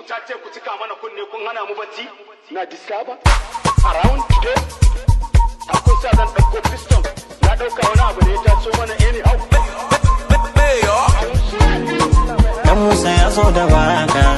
ta ce ku cika mana kunne kun hana mu bacci na disaba around today akwai sa zan ɗauko piston na ɗauka wani abu ne ya taso mana anyhow Dan Musa ya zo da waka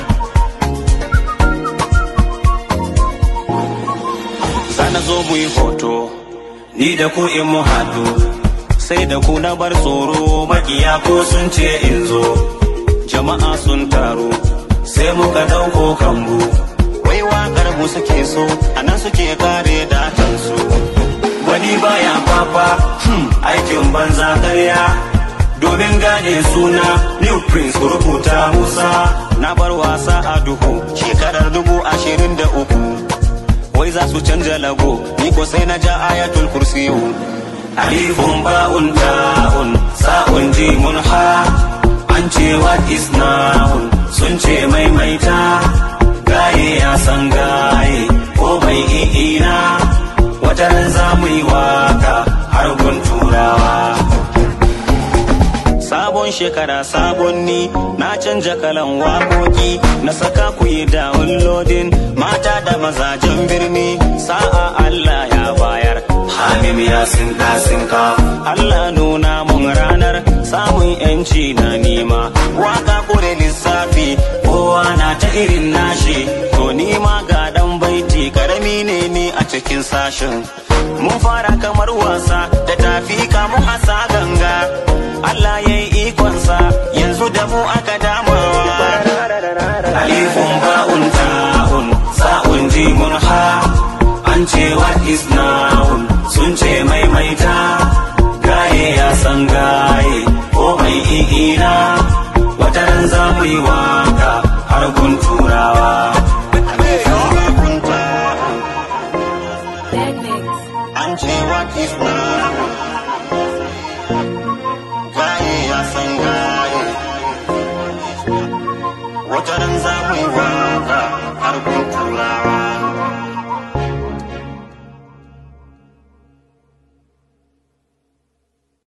Sana zo mu yi hoto Ni da ku in mu haɗu Sai da ku na bar tsoro Makiya ko sun ce in zo Jama'a sun taru Sai muka ɗauko kambu Wai waƙar mu suke so A nan suke kare datansu Wani baya fafa hmm, Aikin banza karya domin gane suna new prince ku rubuta musa na bar wasa a duhu shekarar dubu ashirin da uku wai za su canja lago ni ko sai na ja ayatul kursiyu alifun ba'un ta'un sa'un jimun ha an ce what is noun sun ce maimaita gaye ya san gaye ko mai i'ina wata ran za mu yi waka har gun turawa Sabon shekara sabon ni na canja kalan waƙoƙi na saka ku yi downloading mata da mazajen birni sa'a Allah ya bayar Hamim ya sinka sinka Allah nuna mun ranar samun yanci na nima waka kure lissafi kowa na ta irin nashi to nima ga dan baiti karami ne ni a cikin sashen mun fara kamar wasa da tafi kamun asa ganga Allah ya yi ikonsa yanzu da mu aka damawa alifun ba'un ta'un sa'un jimun ha an ce what is noun sun ce maimaita gaye ya san gaye ko mai i'ina wata ran za mu yi waka har gun turawa an ce what is noun